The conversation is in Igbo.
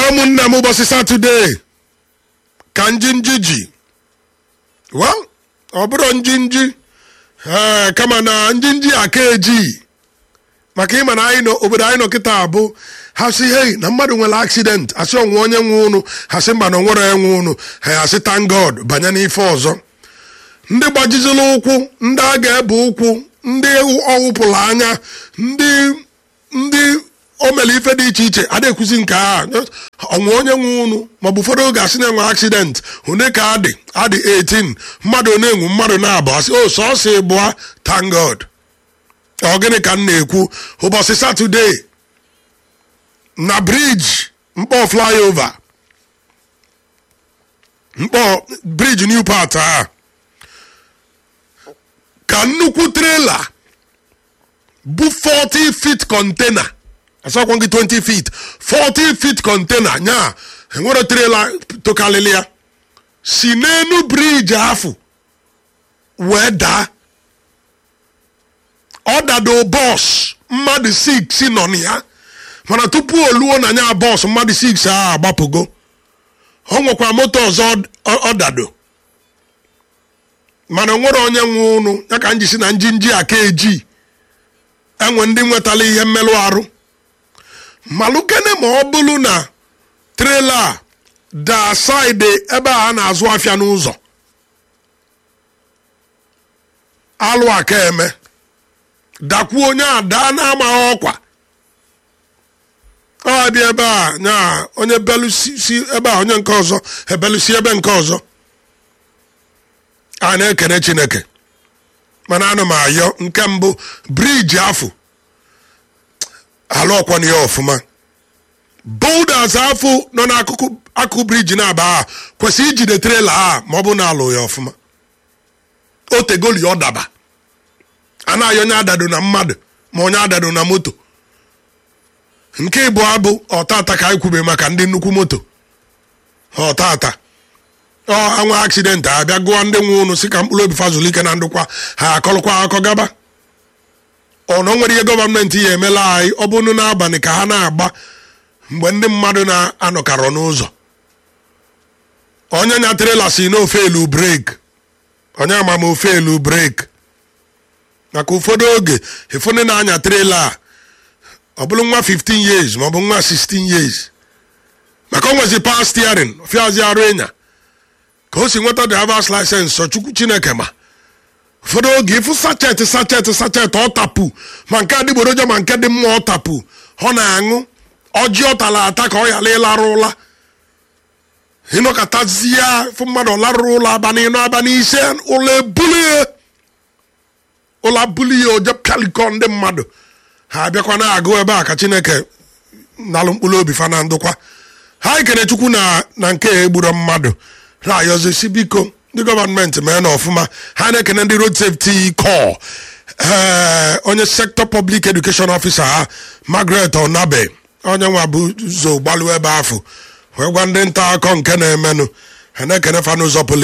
ụmụnne m ụbọchị satọde ka njinji ji well ọ bụrụ njinji ee kama na njinji aka eji maka ịma na anyị nọ obodo anyị nọ kịta abụ ha si hei na mmadụ nwere accident asị ọnwụ onye nwe ụnụ ha sị mba na onwere enwe ụnụ ha asị thank god banye n'ife ọzọ ndị gbajizila ụkwụ ndị a ga-ebe ụkwụ ndị ọwụpụrụ anya ndị ndị o mere ife dị iche iche a na-ekwuzi nke a ọnwụ onye nwe ụnụ maọbụ ụfọdụ oge asị na-enwe accident one ka adị adị 18 mmadụ na-enwu mmadụ na-abụ asị o sọsọ ịbụa thank god ọ gịnị ka m na-ekwu ụbọchị satọde na briji mkpọ flyover mkpọ briji new part a ka nnukwu trela bụ 40 feet container asakwa gị 20 feet 40 feet container nya enwere trela tokalịlị ya si n'enu briji afụ wee daa ọ dado bọs mmadụ 6 nọ na ya mana tupu o luo na nya bọs mmadụ 6 a agbapụgo o nwekwa moto ọzọ ọ dado mana nwere onye nwe ụnụ ya ka njisi na njinji aka eji enwe ndị nwetala ihe mmerụ arụ malụkene ma ọ bụrụ na trela daa saịdị ebe a na-azụ afịa n'ụzọ alụ aka eme dakwuo onye a daa na-amaghị ọkwa ọ bịa ebe a nya onye belusi ebe a onye nke ọzọ ebelusi ebe nke ọzọ a na-ekene chineke mana ana m ayọ nke mbụ briji afụ ala ọkwanye ya ọfụma boulders afụ nọ n'akụkụ akụkụ briji na-aba a kwesịrị ijide trela a ma ọ bụ na alụ ya ọfụma o tegoli ọ daba a na-ayọ onye adado na mmadụ ma onye adado na moto nke ịbụ abụ ọtata ka anyị kwube maka ndị nnukwu moto ọtata ọ anwa aksidenti abịa gụọ ndị nwe ụnụ si ka mkpụrụ obi fazụlike na ndụkwa ha akọlụkwa akọ gaba ọnọ nwere ihe gọọmenti ya emela anyị ọ bụrụ n'abalị ka ha na-agba mgbe ndị mmadụ na-anọkarọ n'ụzọ onye nya trela si n'ofe elu breki onye ama m ofe elu breki maka ụfọdụ oge efu ndị na-anya trela a ọ bụrụ nwa 15 years maọbụ nwa 16 years maka o nwezi power steering fiazi arụ ịnya ka o si nweta drivers license sọ chukwu chineke ma ụfọdụ oge ịfụ sachet sachet sachet ọ tapu ma nke adịgboroja ma nke dị mma ọ tapu ọ na-aṅụ ọjị ọ tara ata ka ọ yala ịlarụ ụla ịnọkọtazie fụ mmadụ larụrụ ụlọ abalị ịnọ abalị ise ụlọ ebulie ụlọ bulie oje pịalikọ ndị mmadụ ha abịakwa na-agụ ebe a ka chineke nalụ mkpụrụ obi fa na ndụkwa ha ekene chukwu na na nke egburo mmadụ na-ayọzisi biko ndị gọọmenti mee na ọfụma ha na-ekene ndị road safety corps ee onye sector public education officer ha margaret onabe onye nwa bụ zo gbalụ ebe afọ wee gwa ndị nta akọ nke na-emenụ ha na-ekene fa n'ụzọ pụrụ